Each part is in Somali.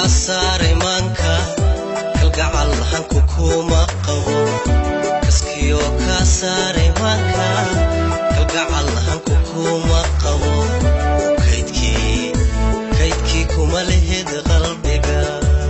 saaray maanka kalgacal hanku kuma qabo kaskiyo ka saaray maanka kalgacal hanku kuma qabo kaydkii kaydkii kuma lehid qalbiga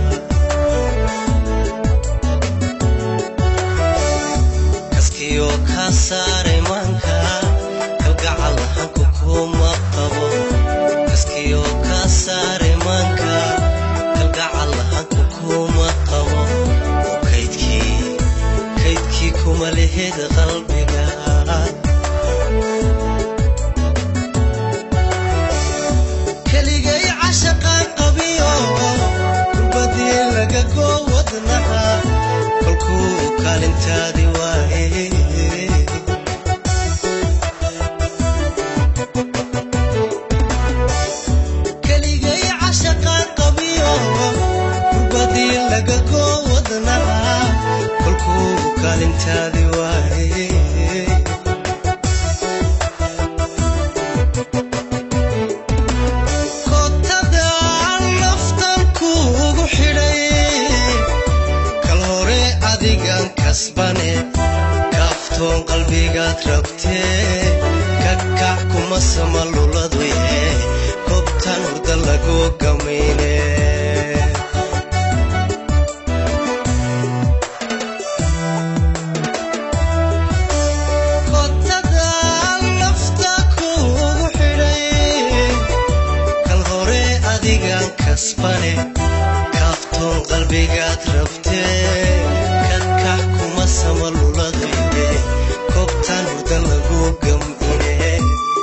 kaskiyo ka saaray maanka kalgacal hanku kuma qabo kaskiyo ka saaray maanka kalgacal hanku kuma qabo oo kaydkii kaydkii kuma lehid qalbiga keligay cashaqaan qabiyo kurbadii laga goo wadnaha kolkuu kaalintaadi waaye keligay cashaqaan qabiyo kurbadii laga goo wadnaha kolkuu kaalintaadi waaye kotada naftan kuugu xidhay kal hore adigan kasbane kaaftoon qalbigaad rabtee kakac kuma sama luladuye kobtan hurda lagu gamayne kotada nafta kuugu xidhay kal hore adigan kasbane kaaftoon qalbigaad rabtee kadkac kuma sama luladayde kobtan hurda lagu gamine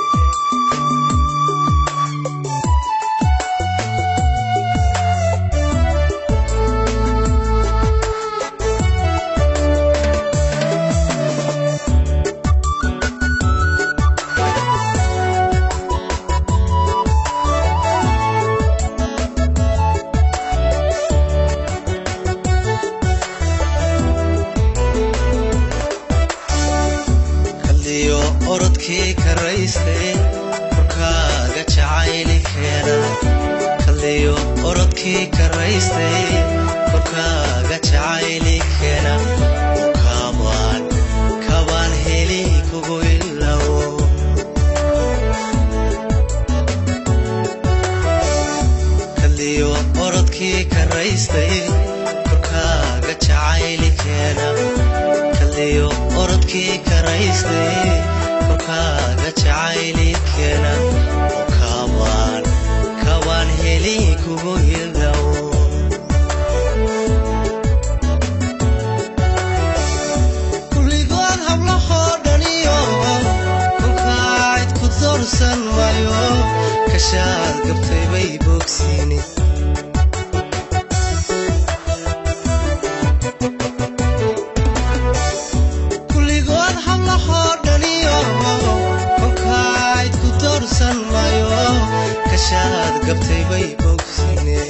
kalliyo orodkii karaystay korkaaga jacayli keena kalliyo orodkii karaystay korkaaga jacayli keena kaabaan kabaan heli kugu ilawo kalliyo orodkii karaystay korkaaga jacayli keena kalliyo orodkii karaystay korkaaga jacayli keena oo kaabaan kabaan heli kugu hidawo kulligood hablahoo dhaniyo kolkaacid ku doorsan maayo kashaad gabtay bay bogsiini kulligood hablahoo dhaniyo kolkaacid ku doorsan maayo kashaad gabtay bay bogsiine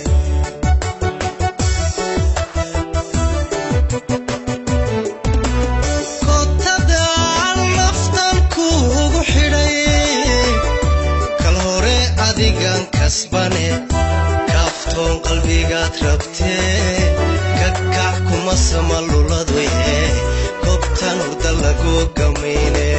kotada naftan kuugu xidhay kal hore adigan kasbane kaaftoon qalbigaad rabtee kakac kuma sama luladuye kobtan hurda lagu gamayne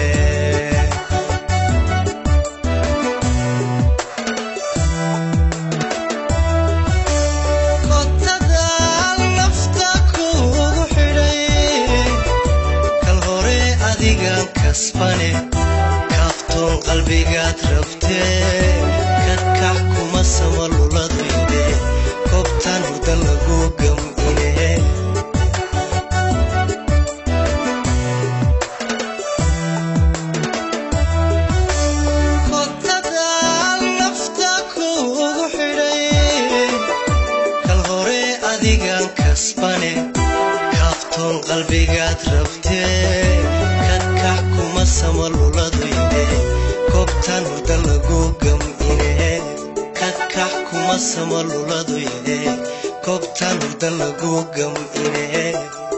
kotada nafta kuugu xidhay kal hore adigan kasbane kaaftoon qalbigaad rabtee kakac kuma sama luladuyde kobtan hurda lagu gamine kotada nafta kuugu xidhay kal hore adigan kasbane kaaftoon qalbigaad rabtee kakac kuma sama luladuyde kobtan hurda lagu gamine kakac kuma sama luladuyde kobtan hurda lagu gamine